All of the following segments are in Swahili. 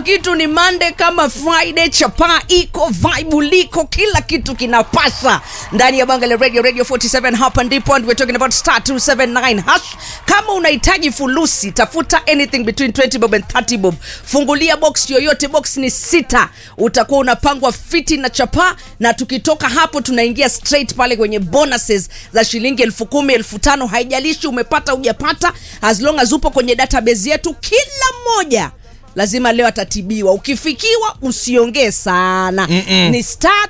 kitu ni Monday kama Friday, chapa iko vibe liko, kila kitu kinapasa ndani ya Bangale Radio Radio 47. Hapa ndipo and we're talking about star 279 hash. Kama unahitaji fulusi, tafuta anything between 20 bob and 30 bob, fungulia box yoyote, box ni sita, utakuwa unapangwa fiti na chapa, na tukitoka hapo tunaingia straight pale kwenye bonuses za shilingi elfu kumi elfu tano haijalishi umepata hujapata, as long as upo kwenye database yetu, kila mmoja lazima leo atatibiwa. Ukifikiwa usiongee sana Mm-mm. ni star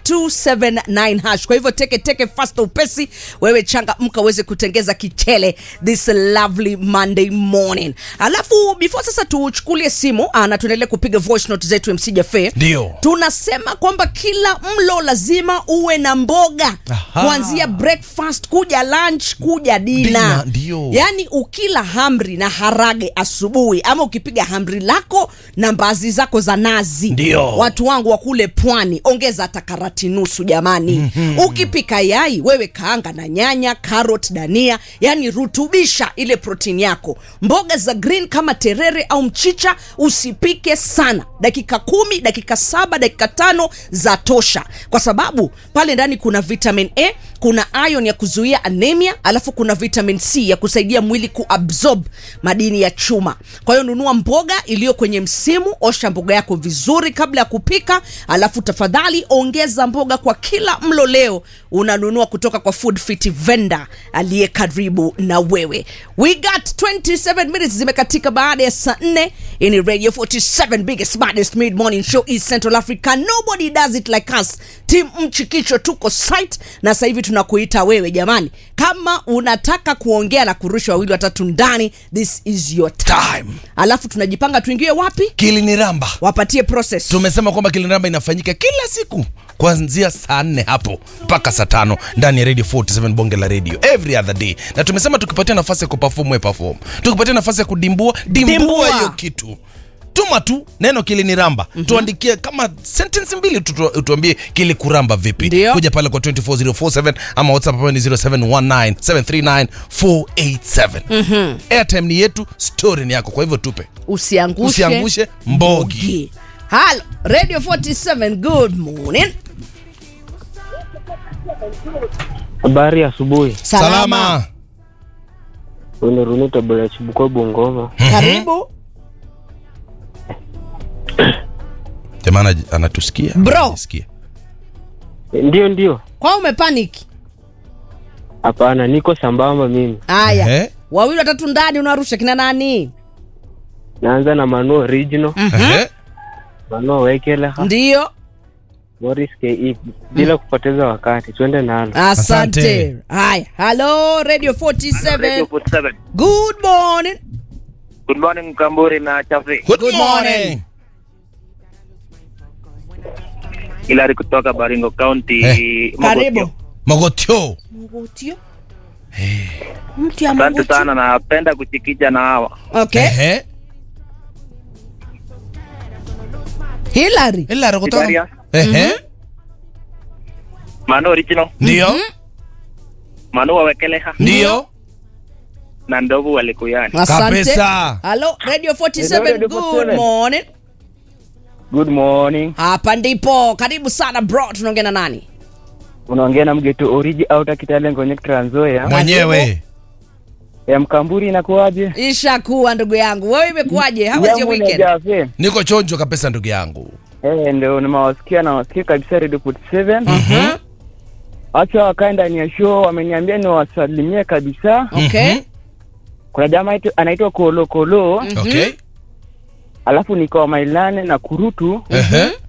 279 hash. Kwa hivyo teke teke fast upesi, wewe changa mka uweze kutengeza kichele this lovely Monday morning. Alafu before sasa tuchukulie simu ah, na tuendelee kupiga voice note zetu MC Jafe, Ndio. tunasema kwamba kila mlo lazima uwe na mboga Aha. kuanzia breakfast kuja lunch kuja dina, Dina, ndio. yaani ukila hamri na harage asubuhi ama ukipiga hamri lako na mbazi zako za nazi Ndio. watu wangu wa kule pwani ongeza hata karati nusu jamani mm-hmm. ukipika yai wewe kaanga na nyanya carrot dania yani rutubisha ile protini yako mboga za green kama terere au mchicha usipike sana dakika kumi dakika saba dakika tano za tosha kwa sababu pale ndani kuna vitamin a kuna iron ya kuzuia anemia alafu kuna vitamin c ya kusaidia mwili kuabsorb madini ya chuma kwa hiyo nunua mboga iliyo kwenye msimu osha mboga yako vizuri kabla ya kupika alafu tafadhali ongeza mboga kwa kila mlo leo unanunua kutoka kwa food fit vendor aliye karibu na wewe we got 27 minutes zimekatika baada ya saa 4 ini radio 47 biggest baddest mid morning show east central africa nobody does it like us tim mchikicho tuko site na sasa hivi tunakuita wewe jamani kama unataka kuongea na kurusha wawili watatu ndani this is your time, Time. alafu tunajipanga tuingie wapi kiliniramba wapatie process tumesema kwamba kiliniramba inafanyika kila siku kuanzia saa nne hapo mpaka saa tano ndani ya radio 47 bonge la radio every other day na tumesema tukipatia nafasi ya kuperform we perform tukipatia nafasi ya kudimbua dimbua Dimbua. hiyo kitu tuma tu neno kiliniramba mm-hmm. tuandikie kama sentence mbili tu, tu, tuambie kilikuramba vipi Ndio. kuja pale kwa 24047 ama whatsapp ambayo ni 0719739487 mm-hmm. airtime ni yetu story ni yako kwa hivyo tupe usiangushe, Usiangushe mbogi. halo radio 47 good morning Habari ya asubuhi. salama, Wene Runita Bwana Chibuko Bungoma. karibu jamaa anatusikia Bro. Anajisikia. Ndio ndio. kwa umepaniki Hapana, niko sambamba mimi. haya Ehe. wawili watatu ndani unarusha kina nani Naanza na Manu Original, Ehe. Manu Wekeleha, ndio Morris KE. Bila kupoteza wakati, twende nalo. asante Asante. haya halo radio 47 47. good morning Good morning Mkamburi na Chafi. Good, Good morning. morning. Hilary kutoka Baringo County. Eh. Mogotio. karibu mogotio mgutio mtu ya Asante mgutio sana napenda kuchikicha na hawa. okay Ehe. Hillary Hilary kutoka Hilary. Ehe. Manu Original, ndio Manu Wawekeleha ndio na Ndovu Walikuyani. asante Kabisa. halo radio 47 Hello, Radio good 47. morning Good morning. hapa ndipo karibu sana bro tunaongea na nani Unaongea na mgeto Origi Outer Kitale Ngonyek Trans Nzoia. mwenyewe Ya Mkamburi inakuwaje? ishakuwa ndugu yangu wewe imekuwaje how was your Jambo na weekend Jafe. niko chonjo kabisa ndugu yangu Eh, ndio nimewasikia na wasikia kabisa Radio 47. Mhm. Acha wakae ndani ya show, wameniambia niwasalimie kabisa. okay Mhm. Kuna jamaa aitu- anaitwa Kolo Kolo, okay alafu niko Mailane na Kurutu. Ehe.